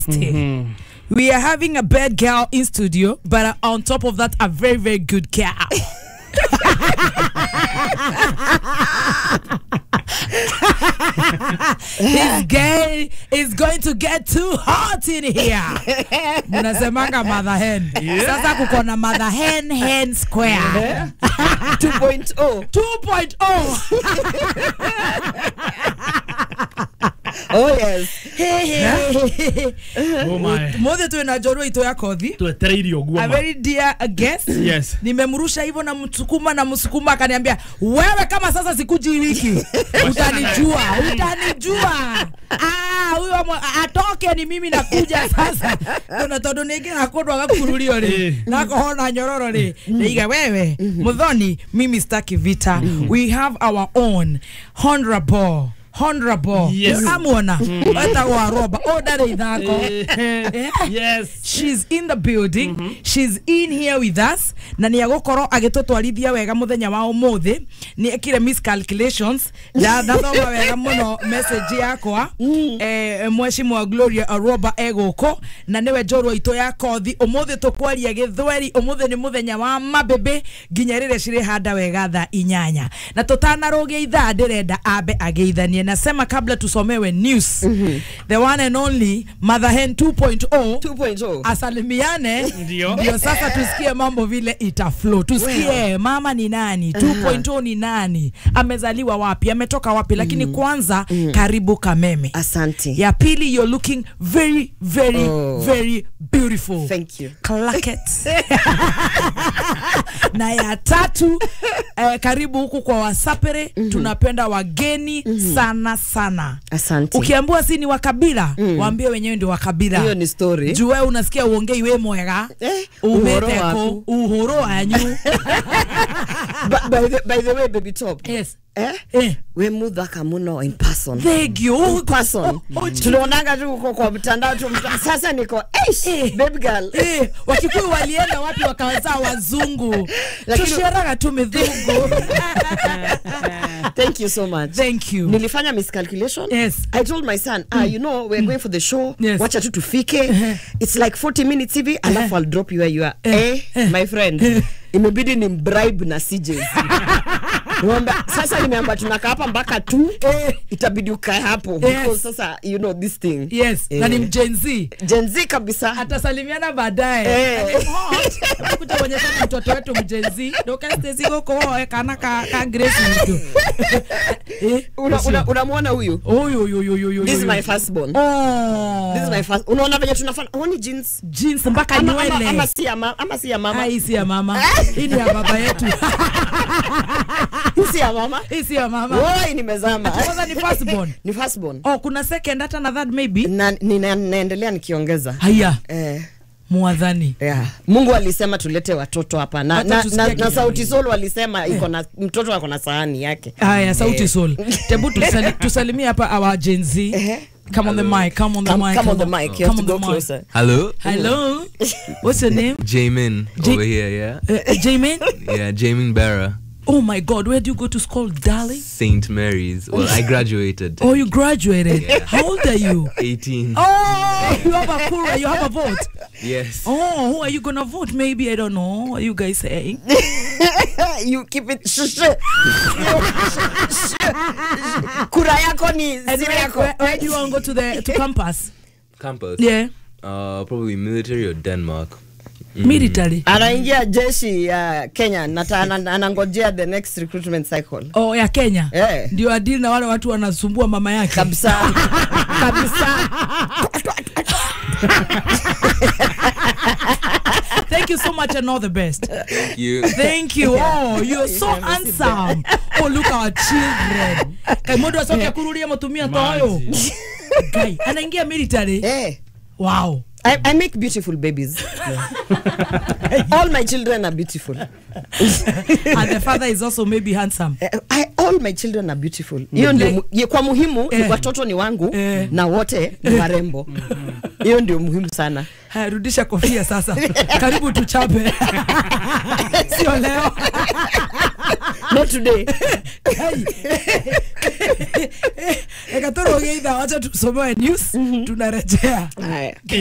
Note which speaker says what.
Speaker 1: We are having a bad girl in studio, but uh, on top of that, a very, very good girl. His gay is going to get too hot in here. Mnasemanga mother hen. Sasa kuko na mother hen hen square.
Speaker 2: 2.0
Speaker 1: 2.0.
Speaker 2: oh yes
Speaker 3: Oh my.
Speaker 1: Mothe tu na njorua ito ya kothi.
Speaker 3: twetereire å guo
Speaker 1: a
Speaker 3: ma
Speaker 1: very dear guest
Speaker 3: Yes.
Speaker 1: nimemrusha hivyo na msukuma na msukuma akaniambia wewe kama sasa sikuji wiki utanijua utanijua Ah, huyo amo- atoke ni mimi nakuja sasa kuna tondu ningi nakundwa gakururio ri
Speaker 3: Eh.
Speaker 1: nakohona nyororo ri niga wewe muthoni mimi staki vita we have our own honorable honorable
Speaker 3: Yes.
Speaker 1: amuona wetagwo aroba o ndarĩ ithako Eh.
Speaker 3: yes
Speaker 1: she's in the building she's in here with us na nä agåkorwo agä twarithia wega må thenya wa å må thä nä ekire miscalculations na ndathoma wega må no message yakwa eh, mweshimwa gloria aroba egå kå na nä we njorwa itå ya kothi å må thä tå kwaria gä thweri å må thä nä må thenya wa mabäbä nginya rä rä cirä handa wega tha inyanya na tå tanarå gä ithaa ndä renda ambe ageithanie nasema kabla tusomewe news the one and only mother hen 2.0
Speaker 2: 2.0
Speaker 1: asalimiane
Speaker 3: Ndio.
Speaker 1: ndio sasa tusikie mambo vile itaflow tusikie mama ni nani 2.0 ni nani amezaliwa wapi ametoka wapi lakini kwanza karibu kameme
Speaker 2: asante
Speaker 1: ya pili you're looking very very
Speaker 2: Oh.
Speaker 1: very beautiful
Speaker 2: thank you
Speaker 1: Clacket. na ya tatu eh, karibu huku kwa wasapere tunapenda wageni sana sana
Speaker 2: asante
Speaker 1: ukiambiwa si ni wa kabila waambie wenyewe ndio wa kabila
Speaker 2: hiyo ni story
Speaker 1: juu wewe unasikia uongei we mwega
Speaker 2: Eh, uhoro
Speaker 1: umeteko
Speaker 2: waku.
Speaker 1: uhoro wanyu
Speaker 2: Ba- by, the, by the way baby top
Speaker 1: yes
Speaker 2: eh?
Speaker 1: eh
Speaker 2: we muthaka muno in person
Speaker 1: thank you
Speaker 2: In person tunaonanga tu uko kwa mtandao tu mta- sasa niko eish,
Speaker 1: Eh.
Speaker 2: baby girl
Speaker 1: Eh, wakikuyu walienda wapi wakawazaa wazungu
Speaker 2: Lakini-
Speaker 1: tusheraga tu midhungu
Speaker 2: thank you so much
Speaker 1: thank you
Speaker 2: nilifanya miscalculation
Speaker 1: Yes.
Speaker 2: i told my son ah, you know we're going for the show
Speaker 1: Yes.
Speaker 2: wacha tu tufike it's like 40 minutes hivi alafu i'll drop you where you are eh, my friend imebidi ni bribe na CJs Nimeambia, sasa nimeamba tunakaa hapa mpaka tu
Speaker 1: Eh.
Speaker 2: itabidi ukae hapo because sasa you know this thing
Speaker 1: yes na ni
Speaker 2: Eh.
Speaker 1: mjenzi
Speaker 2: Gen Z kabisa
Speaker 1: atasalimiana baadaye
Speaker 2: Eh.
Speaker 1: kuja kuonyeshana mtoto wetu mjenzi ndokastesi gũkũ woe kana ka, ka grace witũ Eh,
Speaker 2: Una-
Speaker 1: ũcio.
Speaker 2: una- unamwona huyu
Speaker 1: Oyo, yo, yo, yo, yo,
Speaker 2: this is
Speaker 1: yo.
Speaker 2: my firstborn
Speaker 1: Oh.
Speaker 2: this is my first unaona venye tunafanya huoni jeans
Speaker 1: jeans mpaka
Speaker 2: ama, ama,
Speaker 1: nywele
Speaker 2: ama si ya ma- ama si ya mama
Speaker 1: Ah, hii si ya mama hii ni ya baba yetu
Speaker 2: Hii si ya mama
Speaker 1: hii si ya mama
Speaker 2: Woi, nimezama
Speaker 1: kwanza ni firstborn
Speaker 2: ni firstborn
Speaker 1: oh kuna second hata na third maybe
Speaker 2: na nina- naendelea nikiongeza
Speaker 1: haya
Speaker 2: eh,
Speaker 1: mwadhani
Speaker 2: yeah. mungu alisema tulete watoto hapa na,
Speaker 1: Hata
Speaker 2: na,
Speaker 1: tusikie
Speaker 2: na, na
Speaker 1: kitu.
Speaker 2: sauti sol walisema iko na mtoto ako na sahani yake
Speaker 1: haya sauti soul tebu tusali, tusalimie hapa our Gen Z
Speaker 2: Ehe.
Speaker 1: come on the mic come on the
Speaker 2: Come-
Speaker 1: mic
Speaker 2: come on the mic you have
Speaker 1: come
Speaker 2: to
Speaker 1: on
Speaker 2: go
Speaker 1: the mic.
Speaker 2: closer
Speaker 4: Hello,
Speaker 1: hello what's your name
Speaker 4: Jamin
Speaker 1: J-
Speaker 4: over here, yeah?
Speaker 1: uh, Jamin
Speaker 4: Yeah, Jamin Barra,
Speaker 1: oh my god where do you go to school darling
Speaker 4: St. Mary's. Well, I graduated.
Speaker 1: oh you graduated how old are you
Speaker 4: 18.
Speaker 1: oh you have a kura you have a vote
Speaker 4: Yes.
Speaker 1: Oh, who are you gonna vote? Maybe I don't know. What are you guys saying?
Speaker 2: you keep it shh, shh. kura yako ni
Speaker 1: And
Speaker 2: zile
Speaker 1: where,
Speaker 2: yako
Speaker 1: where, where do you want to go to the to campus?
Speaker 4: Campus.
Speaker 1: Yeah,
Speaker 4: Uh, probably military or Denmark.
Speaker 1: military.
Speaker 2: anaingia jeshi ya kenya na ta- ana- anangojea the next recruitment cycle
Speaker 1: Oh, ya Kenya.
Speaker 2: Eh.
Speaker 1: Ndio adili na wale watu wanasumbua mama yake.
Speaker 2: kabisa kabisa
Speaker 1: Thank you so much and all the best.
Speaker 4: Thank you.
Speaker 1: Thank you. Oh, you're so handsome. Oh, look our children. Kai mundu asoke kururia mutumia toyo.
Speaker 3: Manzi.
Speaker 1: Kai anaingia military.
Speaker 2: eh.
Speaker 1: Wow.
Speaker 2: I, I make beautiful babies. all my children are beautiful.
Speaker 1: And the father is also maybe handsome.
Speaker 2: Eh, I, all my children are beautiful. Hiyo ndio mu- ye- kwa muhimu
Speaker 1: Eh.
Speaker 2: watoto ni wangu
Speaker 1: Eh.
Speaker 2: na wote ni warembo. Hiyo ndio muhimu sana.
Speaker 1: Haya, rudisha kofia sasa. Karibu tuchape. Sio leo.
Speaker 2: not today
Speaker 1: Kai. Eka turuge itha wacha tusomewe news tunarejea
Speaker 2: haya